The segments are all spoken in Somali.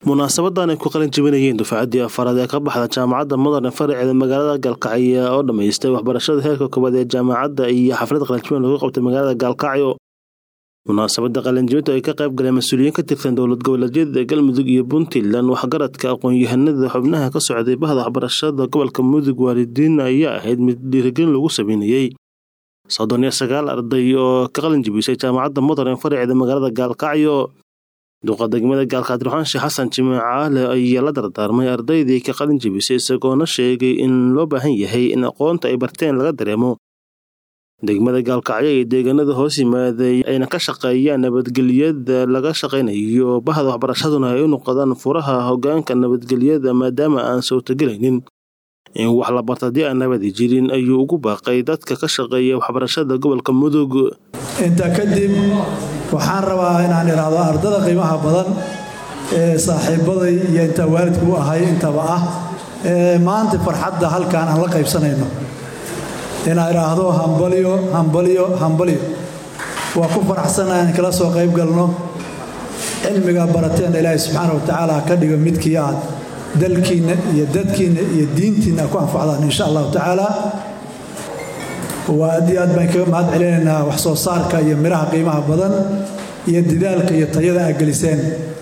munaasabadan ay ku qalin jebinayeen dufaacaddii afaraad ee ka baxda jaamacadda modern faraceeda magaalada gaalkacyo oo dhammaystay waxbarashada heerka koobaad ee jaamacadda iyo xaflad qalinjibin lagu qabtay magaalada gaalkacyo munaasabada qalinjibinta ay ka qayb galeen mas-uuliyiin ka tirsan dowlad goboleedyada galmudug iyo puntland waxgaradka aqoon-yahanada xubnaha ka socday bahda waxbarashada gobolka mudug waalidiin ayaa ahayd mid dhiirigelin lagu sameynayey soddon iyo sagaal arday oo ka qalin jibisay jaamacadda modern faraceeda magaalada gaalkacyo duqa degmada gaalkacyo ruxaan sheekh xasan jimcaale ayaa la dardaarmay ardaydii ka qalin jibisay isagoona sheegay in loo baahan yahay in aqoonta ay barteen laga dareemo degmada gaalkacyo iyo deegaanada hoos yimaaday ayna ka shaqeeyaan nabadgelyada laga shaqaynayo bahda waxbarashaduna ay u noqdaan furaha hogaanka nabadgelyada maadaama aan suurtagelaynin in wax la barta haddii aan nabadi jirin ayuu ugu baaqay dadka ka shaqeeya waxbarashada gobolka mudug intaa kadib waxaan rabaa inaan idhaahdo ardada qiimaha badan ee saaxiibaday iyo intaa waalidku u ahay intaba ah ee maanta farxadda halkaan aan la qaybsanayno inaan idhaahdo hambalyo hambalyo hambalyo waa ku faraxsanaha in kala soo qayb galno cilmiga barateenna ilaahay subxaana wa tacaala ka dhigo midkii aad dalkiinna iyo dadkiinna iyo diintiinna ku anfacdaan insha allahu tacaala waa aad iyo aad baan kaga mahad celinaynaa wax soo saarka iyo midhaha qiimaha badan iyo didaalka iyo tayada aad geliseen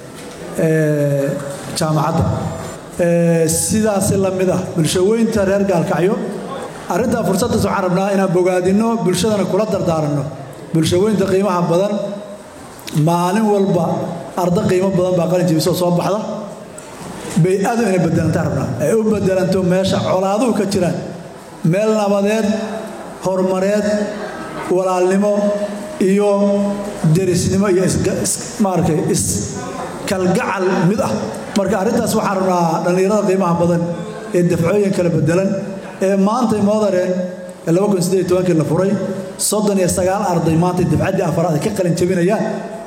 jaamacadda sidaasi la mid ah bulshaweynta reer gaalkacyo arrintaa fursaddaas waxaan rabnaa inaan bogaadinno bulshadana kula dardaaranno bulshaweynta qiimaha badan maalin walba arda qiimo badan baa qalin jibisoo soo baxda bay-adu inay bedelantaan rabnaa ay u bedelanto meesha colaaduhu ka jiraan meel nabadeed horumareed walaalnimo iyo derisnimo iyo maaragtay iskalgacal mid ah marka arrintaas waxaan rabnaa dhallinyarada qiimaha badan ee dafcooyin kala bedelan ee maantay modareen kii la furay soddon iyo sagaal arday maantay dafcaddii afaraad ay ka qalin jabinayaan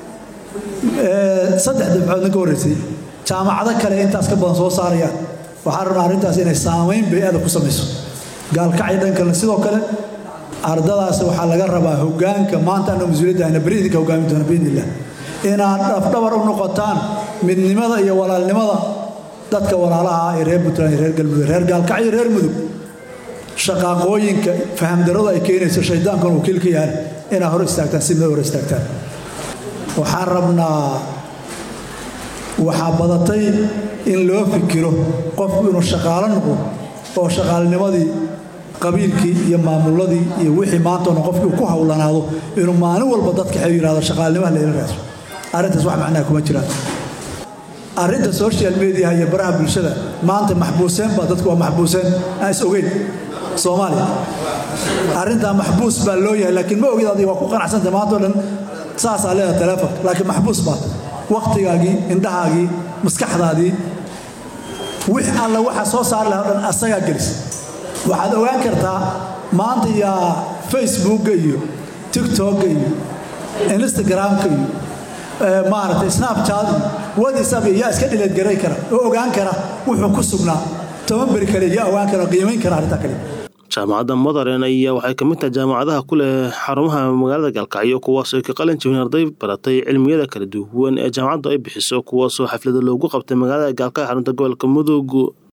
saddex dafcoodna ka horraysay jaamacado kale intaas ka badan soo saarayaan waxaan rabnaa arrintaas inay saamayn bay-ada ku samayso gaalkacyo dhankalena sidoo kale ardadaas waxaa laga rabaa hogaanka maanta anna mas-uuliyadda ayna beri idinka hogaami doona biidn illah inaad dhafdhabar u noqotaan midnimada iyo walaalnimada dadka walaalaha ee reer puntland iyo reer galmudug reer gaalkacyo reer mudug shaqaaqooyinka fahamdarradu ay keenayso shaydaankan wakiil ka yahan inaad hor istaagtaan si mid hor istaagtaan waxaan rabnaa waxaa badatay in loo fikiro qofku inuu shaqaalo noqdo oo shaqaalnimadii qabiilkii iyo maamuladii iyo wixii maantoona qofkii ku howlanaado inuu maalin walba dadka xew yihahdo shaqaalnimaha layla raadso arrintaas wax macnaha kuma jiraan arrinta social mediaha iyo baraha bulshada maanta maxbuuseen baa dadku waa maxbuuseen aan is ogeyn soomaaliya arrintaa maxbuus baa loo yahay laakiin ma ogid adiga waa ku qanacsanta maantao dhan saasaa leedaha teleefonka laakiin maxbuus baad wakhtigaagii indhahaagii maskaxdaadii wix alla waxa soo saari laha o dhan asagaa gelis waxaad ogaan kartaa maanta yaa facebookga iyo tiktokga iyo instagramka iyo maaragtay snapchat iyo whatsapp iyo yaa iska dhileedgaray kara oo ogaan kara wuxuu ku sugnaa toban beri kale yaa ogaan kara oo qiimayn kara arrintaa kale jaamacadda modern ayaa waxay ka mid tahay jaamacadaha ku leh xarumaha magaalada gaalkacyo kuwaasoo ka qalin jibin arday baratay cilmiyada kala duwan ee jaamacaddu ay bixiso kuwaasoo xaflada loogu qabtay magaalada gaalkacyo xarunta gobolka mudug